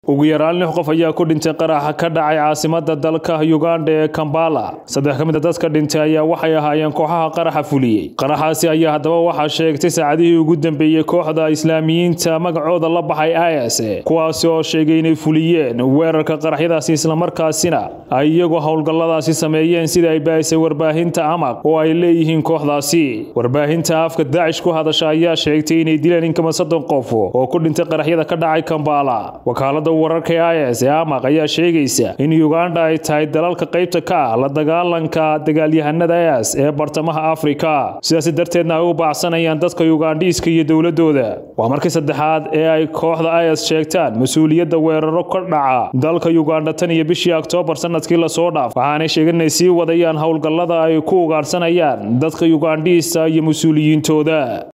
ugu yaraan lix qof ayaa ku dhintay qaraxa ka dhacay caasimada dalka uganda ee kambala saddex ka mid a dadka dhintay ayaa waxay ahaayeen kooxaha qaraxa fuliyey qaraxaasi ayaa haddaba waxaa sheegtay saacadihii ugu dambeeyey kooxda islaamiyiinta magacooda la baxay is kuwaasi oo sheegay inay fuliyeen weerarka qaraxyadaasi islamarkaasina ay iyagu howlgalladaasi sameeyeen sida ay baahisay warbaahinta amaq oo ay leeyihiin kooxdaasi warbaahinta afka daacish ku hadasha ayaa sheegtay inay dileen in kama soddon qof oo ku dhintay qaraxyada ka dhacay kambala wakaalada wararka is ee amaq ayaa sheegaysa in uganda ay tahay dalalka qaybta ka ah la dagaalanka dagaalyahanada is ee bartamaha afrika sidaasi darteedna ay u baacsanayaan dadka ugandhiiska iyo dowladooda waa markii saddexaad ee ay kooxda is sheegtaan mas-uuliyadda weeraro ka dhaca dalka uganda tan iyo bishii oktoobar sanadkii lasoo dhaaf waxaanay sheegeen inay sii wadayaan howlgallada ay ku ugaadhsanayaan dadka ugandhiista iyo mas-uuliyiintooda